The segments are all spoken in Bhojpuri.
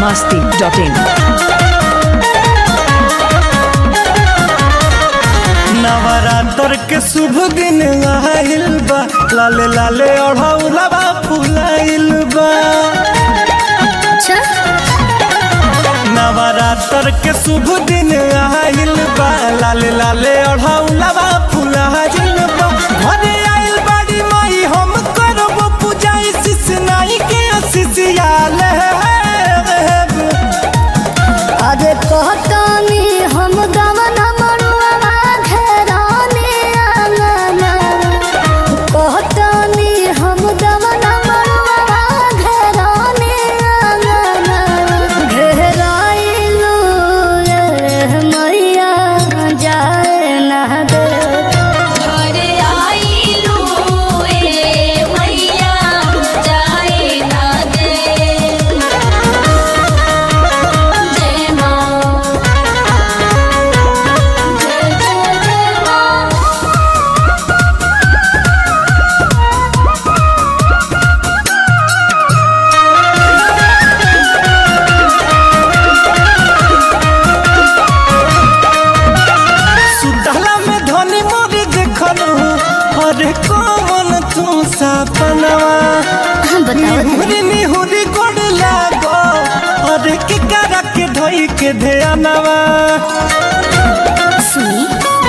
masti.in. नवरात्र के शुभ दिन आइल बा लाले लाले ओढ़ौलबा फुलाइल बा नवरात्र के शुभ दिन आइल बा लाले लाले ओढ़ौलबा फुलाइल बा घरे आइल बाड़ी माई हम करब पूजा शिष नाई के शिष्याले अरे कहतानी हम गवन मरुआ घेराने आंगना कहतानी हम गवन मरुआ घेराने आंगना घेराइलू रे मैया जाए ना दे घरे आइलू ए मैया जाए ना दे जय माँ जय जय जय माँ सुतला में धनी मोरी देखल अरे कौन तू सपनवा निहुरी निहुरी गोड़ लागो अरे के करा के धोई के ध्यानवा सुनी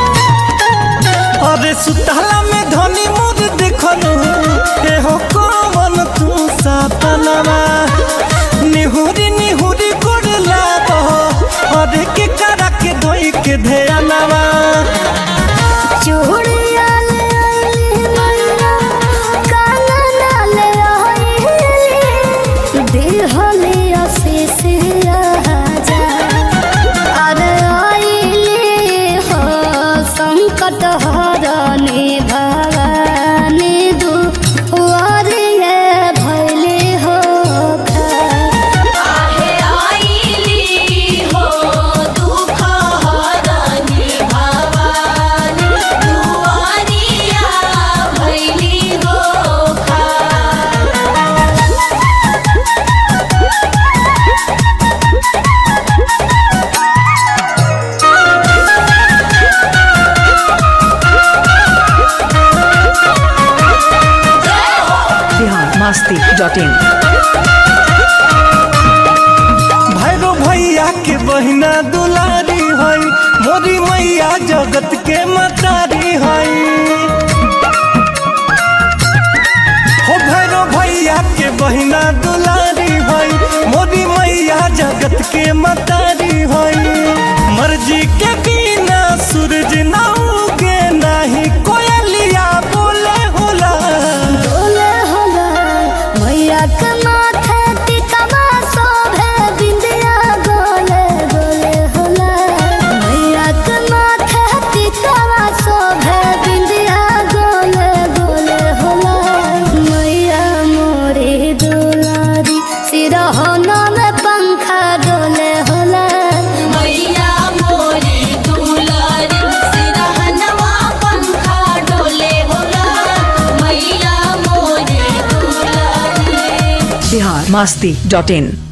अरे सुतला में धनी मोरी देखल ए हो कौन तू सपनवा निहुरी निहुरी गोड़ लागो अरे के करा के धोई के ध्यानवा चूड़िया ले आइली मैया कानना ले आइली दिहली असीसिया जा अरे आइली हो संकट हरनी भवानी दुआरिये भैली हो आहे आइली हो दुख हरनी भवानी दुआरिया भैली हो खा Bihar masti.in. भैरो भैया के बहिना दुलारी हई मोरी मैया जगत के मतारी हई हो भैरो भैया के बहिना दुलारी हई मोरी मैया जगत के मतारी हई मर्जी के बिना सूरज ना उगे नाही कोयलिया बोले होला बोले होला मैया के माथे टिकवा शोभे बिंदिया गोले गोले होला मैया के माथे टिकवा शोभे बिंदिया गोले गोले होला मैया मोरी दुलारी सिरहना में पंखा डोले होला मैया मोरी दुलारी सिरहनवा पंखा डोले होला मैया मोरी दुलारी Bihar masti.in.